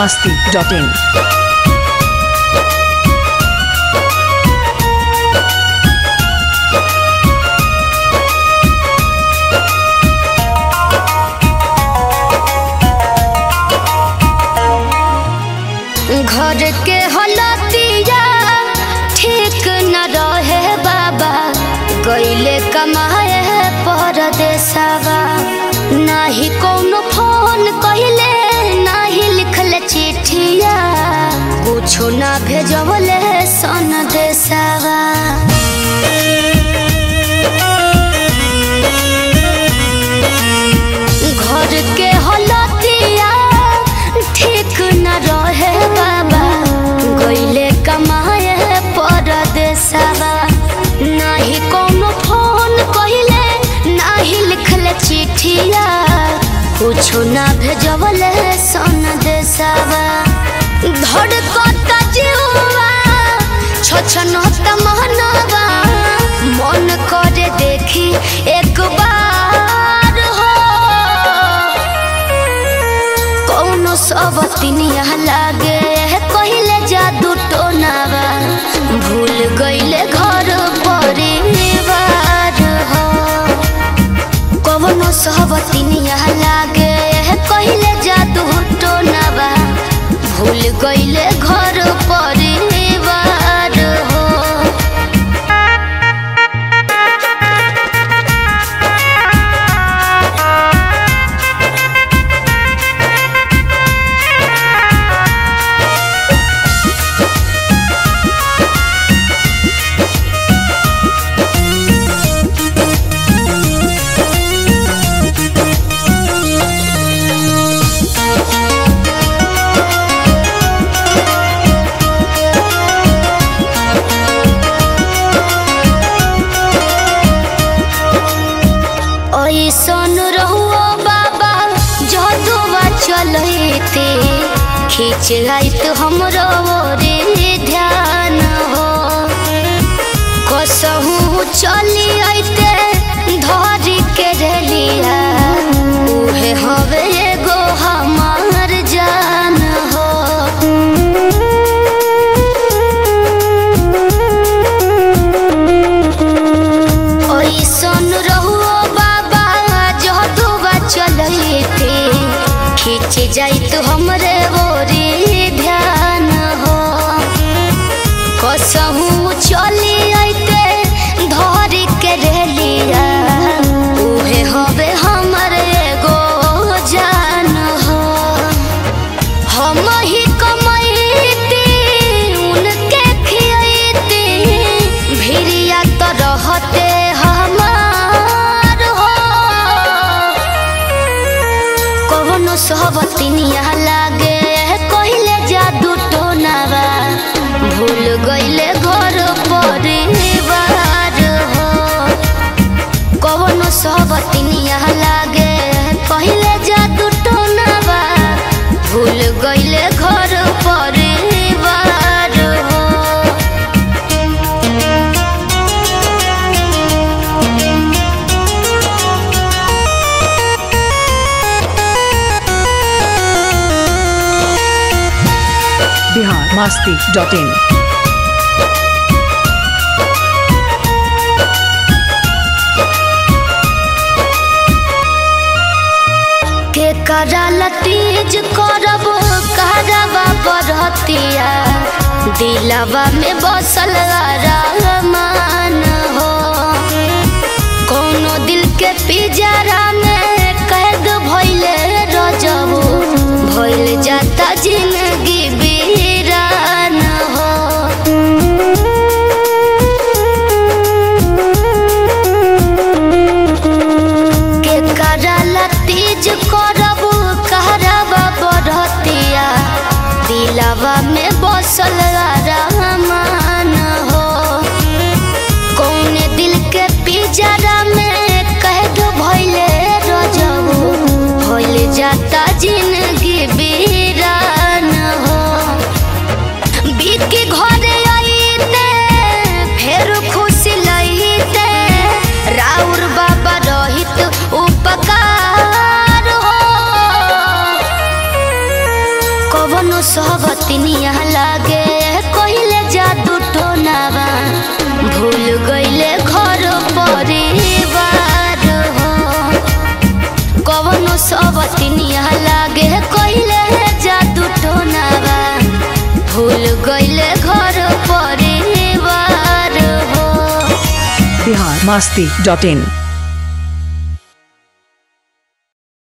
masti.in. घर के हलतिया ठीक न रहे बाबा गईले कमाए परदेसवा नाही कौनो फोन कहिले नाही लिखले चिठिया कुछो ना भेजवले सन देसवा घर के हलतिया ठीक न रहे बाबा गईले कमाए परदेसवा नाही कोनो फोन कहिले नाही लिखले चिठिया कुछो ना भेजवले सन देसवा धड़कता जीवा छछनत महनवा मन करे देखी एक बार हो कौनो सब तिनिया लागे कहिले जादू टोनावा भूल गईले घर परिवार हो कौनो सब तिनिया लागे कहिले जादू टोनावा भूल गईले घर परिवार हो ऐसन रहुओ बाबा जदुआ चलते खींच आइत हमरो रे ध्यान हो कसहू चली आइते धरी के रेलिया उहे हवे एगो हमार जान हो ऐसन रहुओ बाबा जदुआ चलते खींच जाइत हमरे ओरी ध्यान हो कसहू चली आइते धरी के रेलिया उहे हवे हमर एगो जान हो हम ही कमैती उनके खियैती भिरिया तो रहते हमार हो कौनो सहबतिनिया लागे कहिले जादू टोनावा भूल गईले घर परिवार हो कौनो सहबतिनिया लागे कहिले जादू टोनावा भूल गईले घर परिवार हो Bihar masti.in. के कराल तीज करब करबा बरतिया दिलवा में बसल रहमान हो कोनो दिल के पिजरा में कैद भइले रजबू भइल जाता जिंदगी बीरान हो के कराल तीज करब कहरब बरतिया दिलवा में बसल रहमान हो कौने दिल के पिजरा में कैद भइले कवनो सहबतिनिया लागे कहिले जादू टोनावा भूल गईले घर परिवार हो कवनो सहबतिनिया लागे कहिले जादू टोनावा भूल गईले घर परिवार हो बिहार मस्ती डॉट इन